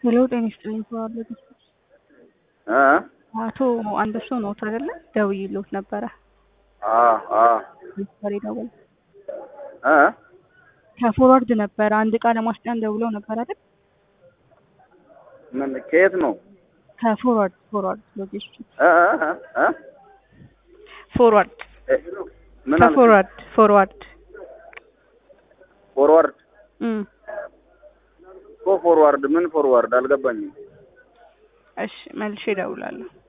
ሄሎ ጤና ይስጥልኝ ተባለ እ አቶ አንበሶ ነዎት አይደለ? ደውዬልዎት ነበረ አ አ ነበር የደወለው እ ከፎርዋርድ ነበረ አንድ እቃ ለማስጫን ደውለው ነበር አይደል? ምን ከየት ነው? ከፎርዋርድ ፎርዋርድ ሎጂስቲክስ እ እ እ ፎርዋርድ እ ምን አልክ? ከፎርዋርድ ፎርዋርድ ፎርዋርድ እም እኮ ፎርዋርድ ምን ፎርዋርድ አልገባኝም። እሺ መልሼ እደውላለሁ።